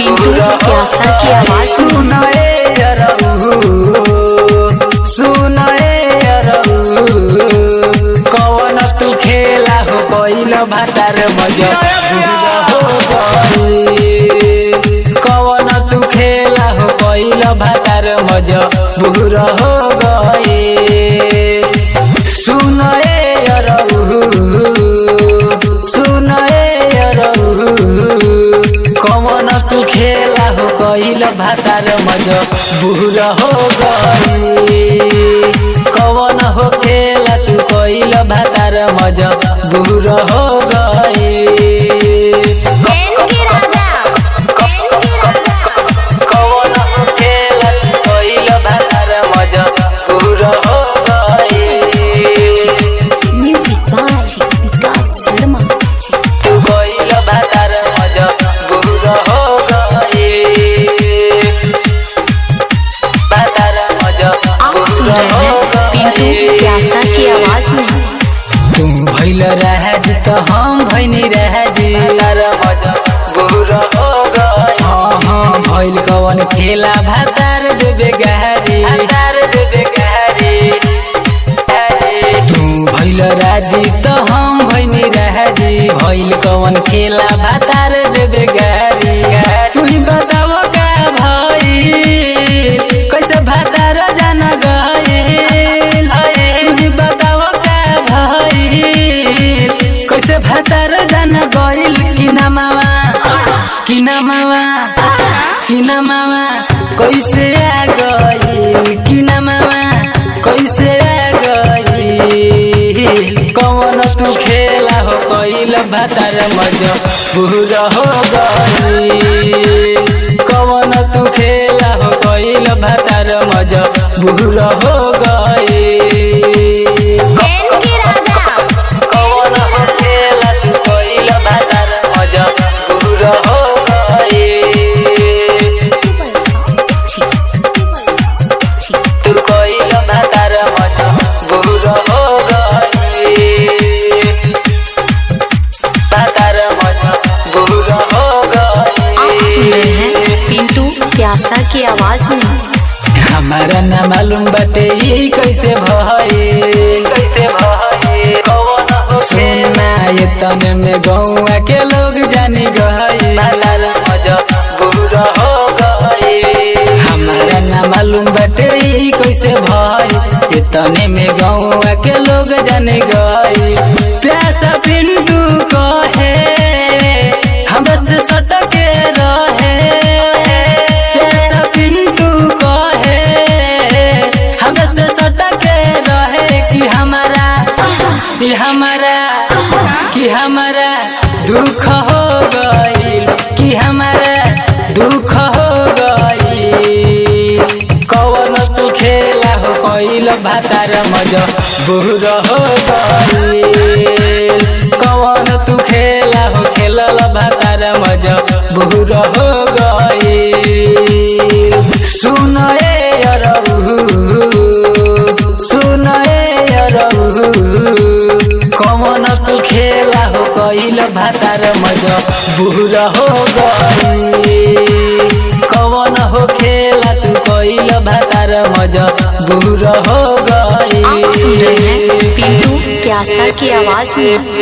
पिंटू प्यासा की आवाज में सुनाए अरऊ सुनाए अरऊ कवन तू खेला हो गइल भातार मजा हो गइल कवन तू खेला हो गइल भातार मजा बुर हो गइल सुनाए अरऊ सुनाए अरऊ कमन तू खेला हो गइल भातार मज बुर हो गई कवन हो खेला तू गइल भातार मज बुर हो गई कवन हो खेला तू गइल भातार मज बुर हो गई म्यूजिक बाय विकास शर्मा तू गइल भातार मज बुर हो गई भातार मज आप सुन रहे हैं पिंटू प्यासा की आवाज में तू भइल रहज त हम भइनी रहज तार मज बुर हो गई हाँ हाँ भइल कवन खेला भातार देबे गहरी भातार देबे गहरी तू भइल राजी त हम भइनी रहजी भइल कवन खेला भातार देबे गहरी तू ही बताव का भइल कैसे भातार जान गइल तू ही बताव का भइल कैसे भातार जान गइल कि ना मामा कि ना मामा कि ना मामा कैसे आ गइल कि ना मामा कैसे आ गइल कौन तू खेला हो गइल भातार मज बुर हो गइल कौन तू खेला हो गइल भातार मज बुर हो गइल कौन हो खेला तू गइल भातार मज बुर हो गइल तू गइल भातार मज बुर हो गइल भातार मज बुर हो आप सुन रहे हैं गइल पिंटू प्यासा की आवाज में हमारा ना मालूम बाटे ई कैसे भइल कैसे भइल कौन हो सोना ये तने में गौआ के लोग जानी गइल भातार मज बुर हो गइल हमारा ना मालूम बाटे ई कैसे भइल ये तने में गौआ के लोग जानी गइल प्यासा पिंटू कहे हमरा से सटके रहे प्यासा पिंटू कहे हमरा से सटके रहे कि हमारा कि हमारा कि हमारा दुख हो गइल कि हमारा दुख हो गइल कवन तू खेला हो गइल भातार मज बुर हो गइल कवन तू खेला हो खेलल भातार मज बुर हो गइल सुन ए अरऊ सुन ए अरऊ कमन तू खेला हो गइल भातार मज बुर हो गइल कवन हो खेला तू गइल भातार मज बुर हो आप सुन रहे हैं गइल पिंटू प्यासा की आवाज में